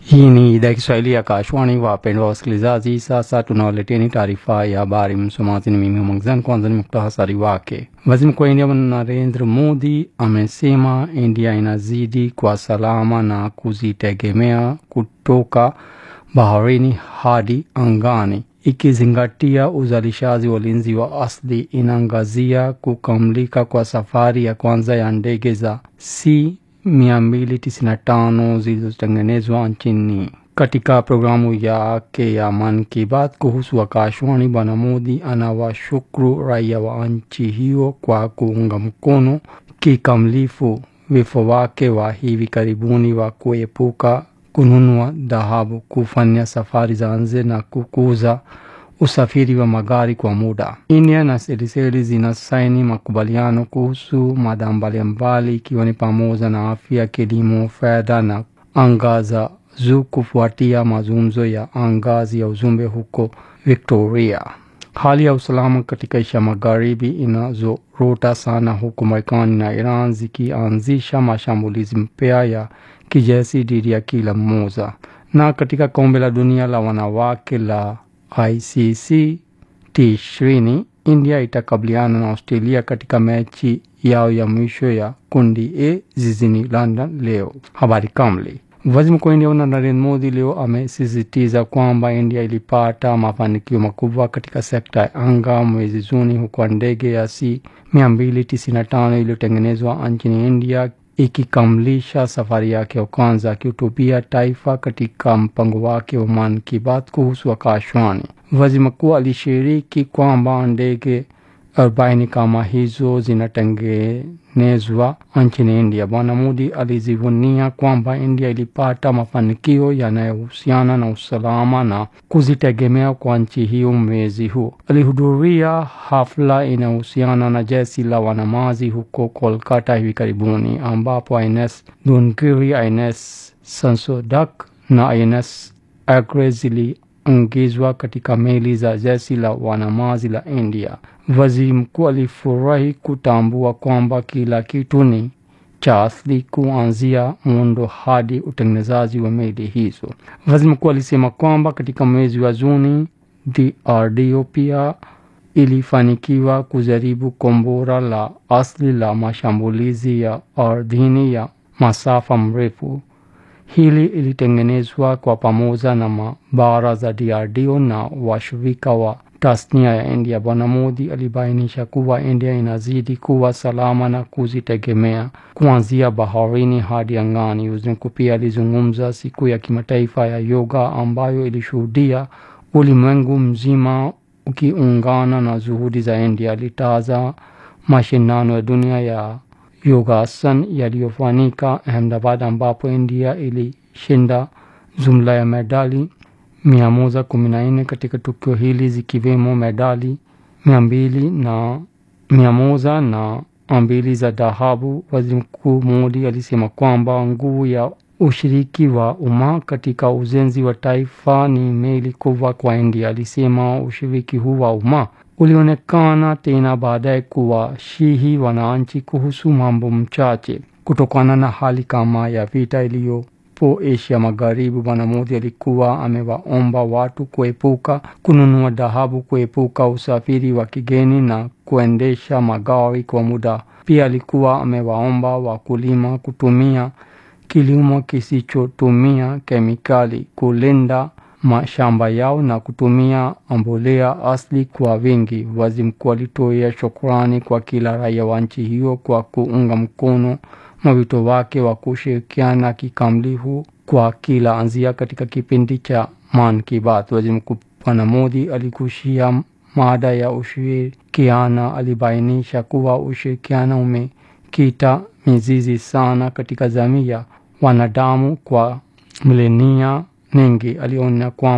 Hii ni idhaa ya Kiswahili ya Kashwani. Wapendwa wasikilizaji, sasa tunawaleteni taarifa ya habari. Msomaji ni mimi Mwangzan. Kwanza ni muktasari wake. Waziri Mkuu wa India Narendra Modi amesema India inazidi kwa salama na kujitegemea kutoka baharini hadi angani, ikizingatia uzalishaji wa ulinzi wa asili. Inaangazia kukamilika kwa safari ya kwanza ya ndege za C 295 zilizotengenezwa nchini. Katika programu yake ya Man ki Baat kuhusu Akashwani, Bwana Modi anawashukuru raia wa nchi hiyo kwa kuunga mkono kikamilifu wito wake wa hivi karibuni wa kuepuka kununua dhahabu, kufanya safari za nje na kukuza usafiri wa magari kwa muda. India na Seychelles zinasaini makubaliano kuhusu mada mbalimbali ikiwa ni pamoja na afya, kilimo, fedha na anga za juu kufuatia mazungumzo ya ngazi ya ujumbe huko Victoria. Hali ya usalama katika Asia Magharibi inazorota sana huku Marekani na Iran zikianzisha mashambulizi mpya ya kijeshi dhidi ya kila mmoja. Na katika kombe la dunia la wanawake la ICC T20 India itakabiliana na Australia katika mechi yao ya mwisho ya kundi A jijini London leo. Habari kamili. Waziri Mkuu wa India Narendra Modi leo amesisitiza kwamba India ilipata mafanikio makubwa katika sekta ya anga mwezi Juni, huku ndege ya C 295 iliyotengenezwa nchini India ikikamilisha safari yake ya kwanza. Akihutubia taifa katika mpango wake wa Man ki Baat kuhusu Akashwani, waziri mkuu alishiriki kwamba ndege arobaini kama hizo zinatengenezwa nchini India. Bwana Modi alijivunia kwamba India ilipata mafanikio yanayohusiana na usalama na kujitegemea kwa nchi hiyo. Mwezi huu alihudhuria hafla inayohusiana na jeshi la wanamaji huko Kolkata hivi karibuni, ambapo INS Dungiri, INS Sansodak na INS Agre ziliingizwa katika meli za jeshi la wanamaji la India. Waziri mkuu alifurahi kutambua kwamba kila kitu ni cha asili kuanzia muundo hadi utengenezaji wa meli hizo. Waziri mkuu alisema kwamba katika mwezi wa Juni DRDO pia ilifanikiwa kujaribu kombora la asili la mashambulizi ya ardhini ya masafa mrefu. Hili ilitengenezwa kwa pamoja na maabara za DRDO na washirika wa tasnia ya India. Bwana Modi alibainisha kuwa India inazidi kuwa salama na kujitegemea kuanzia baharini hadi angani. Waziri mkuu pia alizungumza siku ya kimataifa ya yoga ambayo ilishuhudia ulimwengu mzima ukiungana na juhudi za India. Alitaja mashindano ya dunia ya yogasan yaliyofanyika Ahmedabad ambapo India ilishinda jumla ya medali mia moja kumi na nne katika tukio hili zikiwemo medali mia mbili na mia moja na mbili za dhahabu. Waziri Mkuu Modi alisema kwamba nguvu ya ushiriki wa umma katika ujenzi wa taifa ni meli kubwa kwa India. Alisema ushiriki huu wa umma ulionekana tena baadaye kuwashihi wananchi kuhusu mambo mchache kutokana na hali kama ya vita iliyo po Asia Magharibi. Bwana Modi alikuwa amewaomba watu kuepuka kununua dhahabu, kuepuka usafiri wa kigeni na kuendesha magari kwa muda. Pia alikuwa amewaomba wakulima kutumia kilimo kisichotumia kemikali, kulinda mashamba yao na kutumia mbolea asili kwa wingi. Waziri mkuu alitoa shukrani kwa kila raia wa nchi hiyo kwa kuunga mkono mwito wake wa kushirikiana kikamilifu kwa kila anzia katika kipindi cha Man ki Baat. Waziri Mkuu Bwana Modi aligusia mada ya ushirikiana. Alibainisha kuwa ushirikiano umekita mizizi sana katika jamii ya wanadamu kwa milenia nyingi. Aliona kwamba